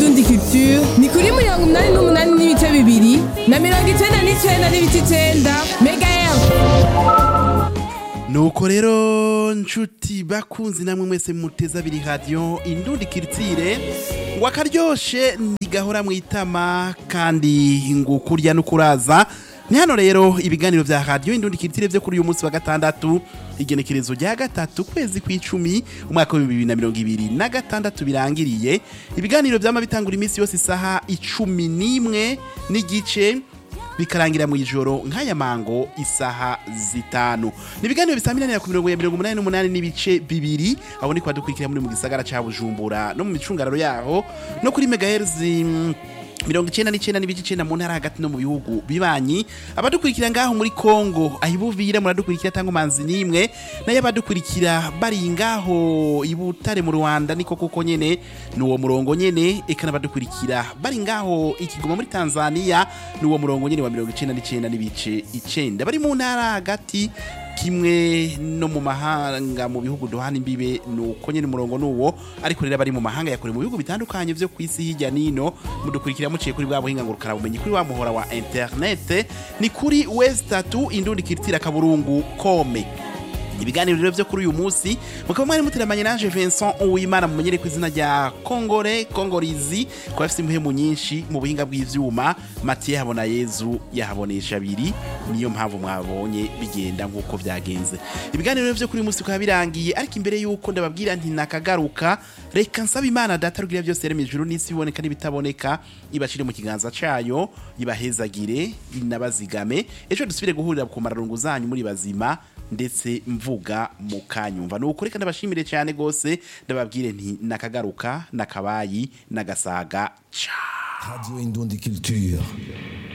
indundi culture ni kuri mirongo umunani n'umunani n'ibice bibiri na mirongo icenda n'icenda n'ibice icenda mega nuko rero nshuti bakunzi namwe mwese muteza abiri radiyo indundi kiritire ngo akaryoshe ntigahora mu itama kandi ngo kurya no kuraza ni hano rero ibiganiro vya radiyo indundi kiritire vyo kuri uyu munsi wa gatandatu igenekerezo rya gatatu kwezi kw'icumi umwaka w'ibihumbi bibiri na mirongo ibiri na gatandatu birangiriye ibiganiro vyama bitangura iminsi yose isaha icumi n'imwe n'igice bikarangira mu ijoro nk'aya mango isaha zitanu ni ibiganiro bisaminanira ku mirongo ya mirongo umunani n'umunani n'ibice bibiri aho ni kwa dukurikira muri mu gisagara ca bujumbura no mu micungararo yaho no kuri megaherzi mm, mirongo icenda n'icenda n'ibice icenda mu ntara hagati no mu bihugu bibanyi abadukurikira ngaho muri kongo ahibuvira muradukurikira tango manzi nimwe nayo abadukurikira bari ngaho ibutare mu rwanda niko kuko nyene nuwo murongo nyene eka n'abadukurikira bari ngaho ikigoma muri tanzania nuwo murongo nyene wa mirongo icenda n'icenda n'ibice icenda bari mu ntara hagati kimwe no mu mahanga mu bihugu duhana imbibe nuko nyene umurongo nuwo ariko rero bari mu mahanga yakore mu bihugu bitandukanye vyo kwisi hirya nino mudukurikira muciye kuri bwa buhinga ngurukana bumenyi kuri wa muhora wa internet ni kuri west 3 indundi kiritira kaburungu kome ibiganiro rero vyo kuri uyu munsi mukaba mwari muteramanye nanje Vincent Uwimana mumenyere ku izina rya Kongore Kongorizi ko afite impemu nyinshi mu buhinga bw'ivyuma Mathieu Habona Yezu yahabonesha abiri niyo mpamvu mwabonye bigenda nk'uko vyagenze ibiganiro rero vyo kuri uyu munsi bikaba birangiye ariko imbere y'uko ndababwira nti nakagaruka reka nsaba Imana data rugira byose rero ijuru n'isi biboneka n'ibitaboneka ibashire mu kiganza cayo ibahezagire inabazigame ejo dusubire guhurira ku mararungu zanyu muri bazima ndetse mvuga mu kanyumva ni ukuri kandi abashimire cyane rwose ndababwire nti nakagaruka nakabayi nagasaga ca Radio Indundi Culture.